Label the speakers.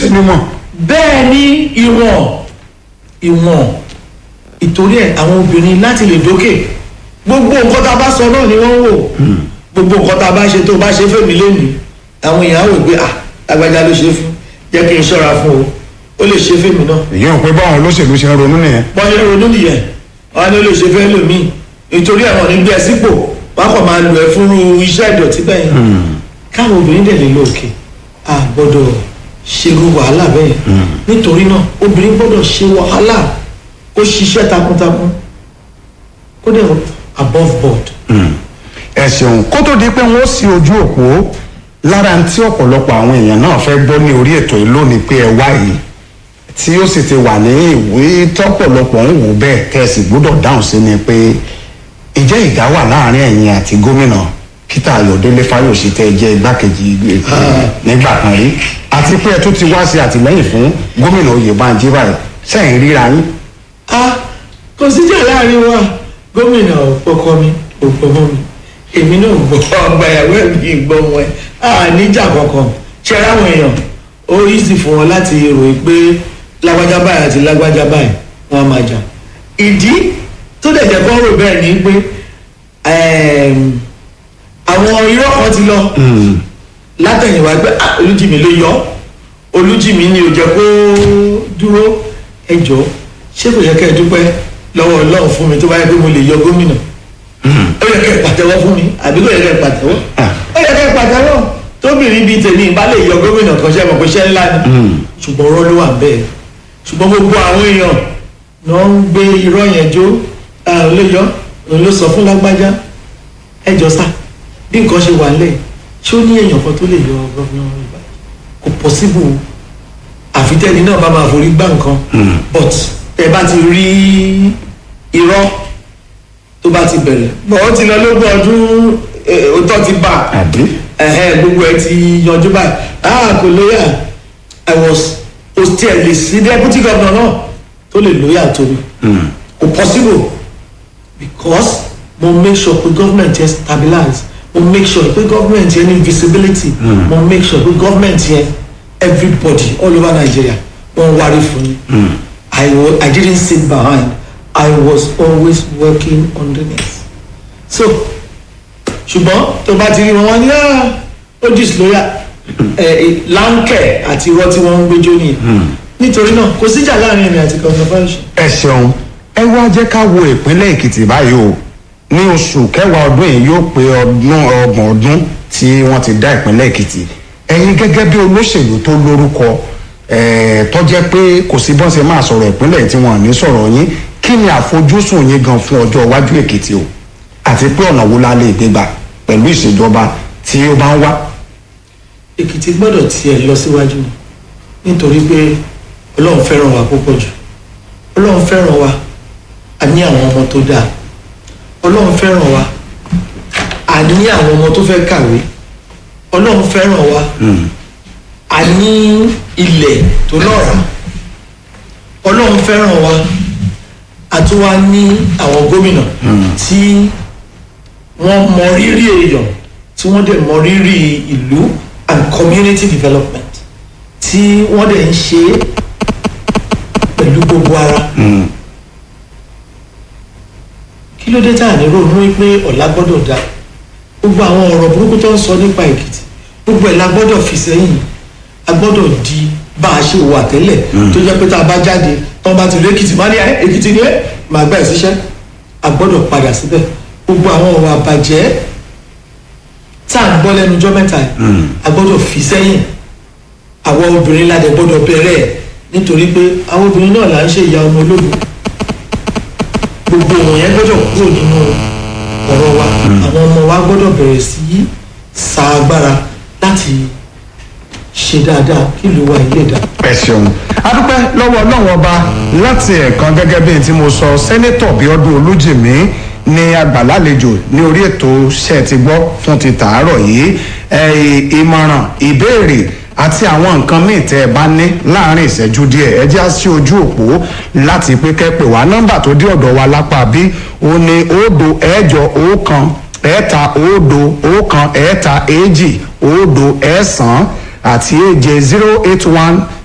Speaker 1: ṣe mímọ̀
Speaker 2: bẹ́ẹ̀ ni ìwọ̀n ìwọ̀n ìtorí ẹ̀ àwọn obìnrin láti lè dókè gbogbo nǹkan tá a bá sọ náà ni wọ́n ń wò gbogbo nǹkan tá a bá ṣe tó o bá ṣe fèmí lónìí àwọn èèyàn á wò pé à lágbájá ló ṣe fún jẹ́ kí n ṣọ́ra fún o ó lè ṣe fèmí náà
Speaker 1: èyí ò pé báwọn olóṣèlú ṣe ń ronú nìyẹn
Speaker 2: bọ́yá ronú nìyẹn wọn ni ó lè ṣe fẹ́ lòmíì nítorí àwọn ní gbé ẹ sípò wọn kàn máa lò ẹ fún iṣẹ́ ìdọ̀tí bẹ́ẹ̀ káwọn obìnrin dẹ̀ lè lo òkè a gbọ́dọ̀ ṣerú wàhálà bẹ́ẹ̀ nítorí náà obìnrin gbọ́dọ̀ ṣe wàhálà kó ṣiṣẹ́ takuntakun kó dẹ̀ above board.
Speaker 1: ẹ ṣeun kó tó di pé wọn ó sí ojú òpó lára tí ọ̀pọ̀lọpọ̀ àwọn èèyàn náà fẹ́ gbọ́ ní orí ètò yìí lónìí pé ẹ wá yìí tí ó sì ti wà ní ìwé tọ́pọ̀lọpọ̀ ń wò bẹ́ẹ̀ kẹ́sì gbọ́dọ̀ dáhùn sí ni pé ìjẹ́ ìdá wà láàrin ẹ̀yin àti gómìnà peter ayọ̀délé fáyọ̀sì tẹ́ ẹ jẹ́ igbákejì ètò nígbà kan rí àti pé ẹ tún ti wá sí àtìlẹ́yìn fún gómìnà oyèbánjí báyìí sẹ́yìn ríra yín
Speaker 2: a kò síjà láàrin wa gómìnà ọkọ mi òpópó mi èmi náà gbọ́ ọgbà ìyàwó mi gbọ́ wọn ẹ̀ a níjà kankan ṣe ráwọn èèyàn ó easy fún wọn láti ròyìn pé lágbájá báyìí àti lágbájá báyìí wọn á máa jà ìdí tó dẹ̀ jẹ́ kọ́ rò bẹ́ẹ̀ ni pé ẹ̀ẹ́m, àwọn irọ́ kan ti lọ látẹ̀yìnwá pé ah, olújìmí ló yọ olújìmí ni ò jẹ́ kó dúró ẹjọ́ ṣé kò yẹ kẹ́ ẹ dúpẹ́ lọ́wọ́ ọlọ́run fún mi tó bá yẹ pé mo lè yọ gómìnà ó yẹ kẹ́ ẹ pàtẹ́wọ́ fún mi àbí kò yẹ kẹ́ ẹ pàtẹ́wọ́ ó yẹ kẹ́ ẹ pàtẹ́wọ́ tóbìnrin bíi tèmi bá lè yọ gómìnà kan ṣe mọ̀ pé ṣẹ́ ńlá ni ṣùgbọ́n ọ̀rọ̀ ló wà bẹ́ẹ̀ ṣùgbọ́n gbogbo àwọn èèyàn náà ń gbé irọ́ yẹn jó òun ló yọ òun ló sọ fún lágbájá ẹjọ́ sá bí nǹkan ṣe wà lẹ̀ ṣé ó ní èèyàn kan tó lè yọ gómìnà ìgbà kò pọ́síbù àfitẹ́ni náà bá máa forí gbá nǹkan but ẹ bá ti rí irọ́ tó bá ti bẹ̀rẹ̀ bọ̀ ó ti lọ lógún ọdún eh, òótọ́ ti bà
Speaker 1: àbí
Speaker 2: ẹ̀hẹ́ gbogbo ẹ ti yanjú báyìí ah kò lóyà i was hostel lè sí deputy governor náà tó lè lóyà tó mi kò possible because mo make sure pé government yẹn stabilize mo make sure pé government yẹn ní visibility mo make sure pé government yẹn everybody all over nigeria wọn wárí fún mi i wa i didn't sit behind i was always working underneath so ṣùgbọ́n tó bá ti rí wọn wọn ní "Ah, ó disloya láńkẹ̀ àti irọ́ tí wọ́n ń gbẹjọ́ nìyẹn nítorí náà kò síjà láàrin èmi àti kọ́ńtà fáyọsì.
Speaker 1: ẹ ṣeun ẹ wá jẹ́ ká wo ìpínlẹ̀ èkìtì báyìí o ní oṣù kẹwàá ọdún yìí yóò pé ọdún ọgbọ̀n ọdún tí wọ́n ti dá ìpínlẹ̀ èkìtì ẹ̀yin gẹ́gẹ́ bí olóṣèlú tó lórúkọ ẹ̀ẹ́ tó jẹ́ pé kò sí bọ́n ṣe máa sọ̀rọ̀ ìpínlẹ̀ tí wọ́n ní sọ̀rọ̀ yín kí ni àfojúsùn yín gan fún ọjọ́ iwájú èkìtì o àti pé ọ̀nà wo la lè gbé gbà pẹ̀lú ìṣèjọba tí ó bá ń wá.
Speaker 2: èkìtì gbọ́dọ̀ tiẹ̀ lọ síwájú nítorí pé ọlọ́run fẹ́ràn wa púpọ̀ jù ọlọ́run fẹ́ràn wa a ní àwọn ọmọ tó dáa ọlọ́run fẹ́ràn wa a ní àwọn ọmọ tó fẹ́ kàwé ọlọ́run fẹ́ràn wa a ní ilẹ̀ tó lọ́ràá ọlọ́run fẹ́ràn wa a tún wá ní àwọn gómìnà tí wọ́n mọ rírì èèyàn tí wọ́n dẹ̀ mọ rírì ìlú and community development tí wọ́n dẹ̀ ń ṣe é pẹ̀lú gbogbo ara. kí ló dé tá à ní ronú pé ọ̀la gbọ́dọ̀ dá gbogbo àwọn ọ̀rọ̀ burúkú tó ń sọ nípa èkìtì gbogbo ẹ̀ la gbọ́dọ̀ fi sẹ́yìn a gbọ́dọ̀ di bá a ṣe wà tẹ́lẹ̀ tó jẹ́ pé tá a bá jáde tó bá ti rí èkìtì má ní ẹ èkìtì ni ẹ màá gbà ẹ síṣẹ́ a gbọ́dọ̀ padà síbẹ̀ gbogbo àwọn ọ̀rọ̀ àbàjẹ́ tá à ń gbọ́ lẹ́nu ọjọ́ mẹ́ta yìí a gbọ́dọ̀ fi sẹ́yìn àwọn obìnrin ládẹ gbọ́dọ̀ bẹ̀rẹ̀ ẹ̀ nítorí pé àwọn obìnrin náà là ń ṣe ìyá ọmọ ológun gbogbo wọn yẹn gbọ́dọ̀ kúrò nínú ọ̀rọ̀ wa àwọn ọmọ wa gbọ́dọ̀ bẹ̀rẹ̀ sí í sa agbára láti ṣe dáadáa kí ìlú wa ilé dá.
Speaker 1: ẹ ṣeun adúpẹ́ lọ́wọ́ ọlọ́run ọba láti ẹ̀kan gẹ́gẹ́ bí n tí mo sọ sẹ́nẹ́tọ̀ bíọ́dún olújìmí ní àgbàlálejò ní orí ètò ṣe ti gbọ́ fún ti tàárọ̀ yìí ẹ̀, ìmọ̀ràn ìbéèrè àti àwọn nǹkan míì tẹ́ ẹ bá ní láàrin ìṣẹ́jú díẹ̀ ẹ jẹ́ á sí ojú òpó láti pé kẹ́pẹ́ wá nọ́mbà tó dé ọ̀dọ̀ wa lápá bí ó ní òdo ẹ̀jọ ọ̀kan ẹ̀ẹ́ta òdo ọ̀kan ẹ̀ẹ́ta èjì òdo ẹ̀ẹ́sán àti èje zero eight one